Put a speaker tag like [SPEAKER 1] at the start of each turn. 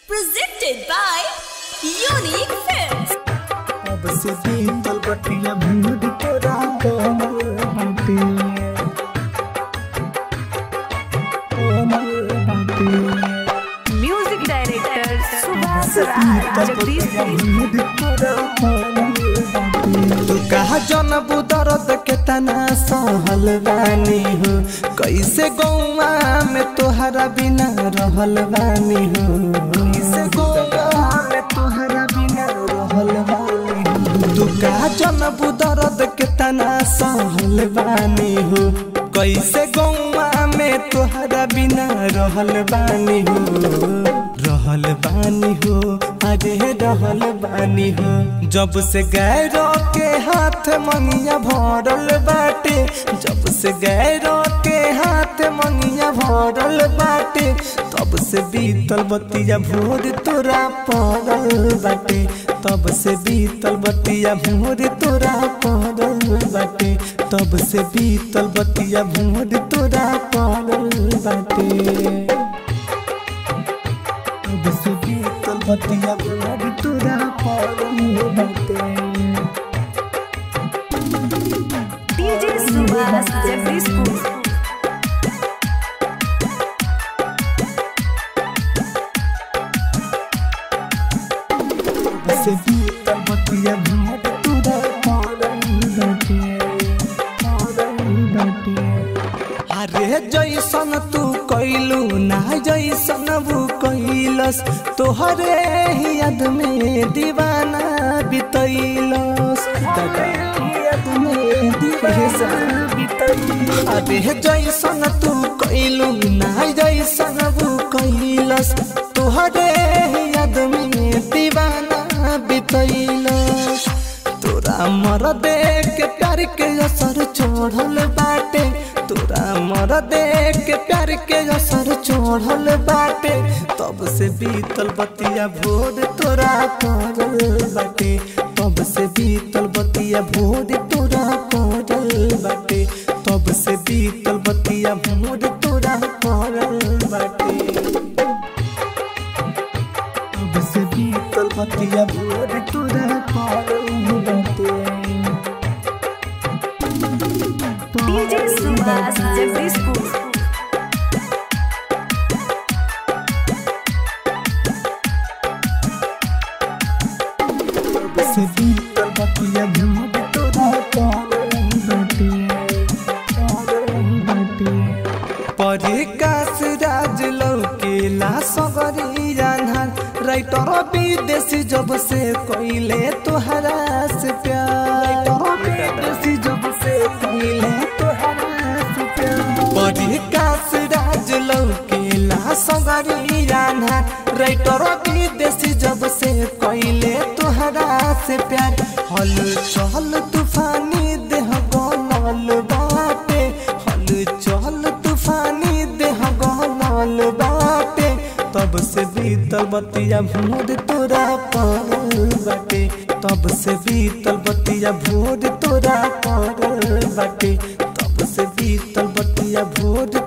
[SPEAKER 1] Presented by Unique Films.
[SPEAKER 2] अब से बीतल बटिया भूड तोरा कोमल बाटे कोमल बाटे
[SPEAKER 3] म्यूजिक डायरेक्टर सुभाष राज
[SPEAKER 2] बीतल
[SPEAKER 3] जगदीश
[SPEAKER 2] बटिया भूड तोरा कोमल बाटे तू कहा जनबू दर्द के तना सहल बानी हो कैसे गौवा में तोहरा बिना रहल बानी हो कैसे गौवा में तोहरा बिना रहल बानी हो तू कहा जनबू दर्द के तना सहल बानी हो कैसे गौवा में तोहरा बिना रहल बानी हो रहल बानी हो अरे रहल बानी हो जब से गैरों के हाथ मंगिया भरल बाटे जब से गैरों के हाथ मंगिया भरल बाटे तब से बीतल बतिया भोर तोरा पड़ल बाटे तब से बीतल बतिया भोर तोरा पड़ल बाटे तब से बीतल बतिया भोर तोरा पड़ल बाटे अब से बीतल बतिया भोर तोरा पड़ल बाटे
[SPEAKER 3] डीजे सुभाष जगदीशपुर
[SPEAKER 2] से बीतल बतिया भोर तोरा पड़ल बाटे पड़ल बाटे अरे जैसन तू कैलू ना जैसन वो कैलस तोहरे ही याद में दीवाना बितैलस याद में दीवाना बितैलस अरे जैसन तू कैलू ना जैसन वो कैलस तोहरे ही याद में दीवाना बितैलस तोरा मर देख के प्यार के असर चढ़ल बाटे तोरा मर देख के प्यार के असर चढ़ल बाटे तब से बीतल बतिया भोर तोरा पड़ल बाटे तब से बीतल बतिया भोर तोरा पड़ल बाटे तब से बीतल बतिया भोर तोरा पड़ल बाटे अब से बीतल बतिया भोर तोरा पड़ल बाटे
[SPEAKER 3] डीजे सुभाष जगदीशपुर
[SPEAKER 2] से बीतल बतिया भोर तोरा पड़ल बाटे पड़ल बाटे परिकास राज लौकेला सगरी जानहर राइटर विदेशी जब से कोइले तोहरा से प्यार विदेशी जब से कोइले तोहरा से प्यार परिकास राज लौकेला सगरी जानहर राइटर विदेशी जब से कोइले तोहरा से प्यार हल चल तूफानी देह गनल बाटे हल चल तूफानी देह गनल बाटे तब से बीतल बतिया भोर तोरा पड़ल बाटे तब से बीतल बतिया भोर तोरा पड़ल बाटे तब से बीतल बतिया भोर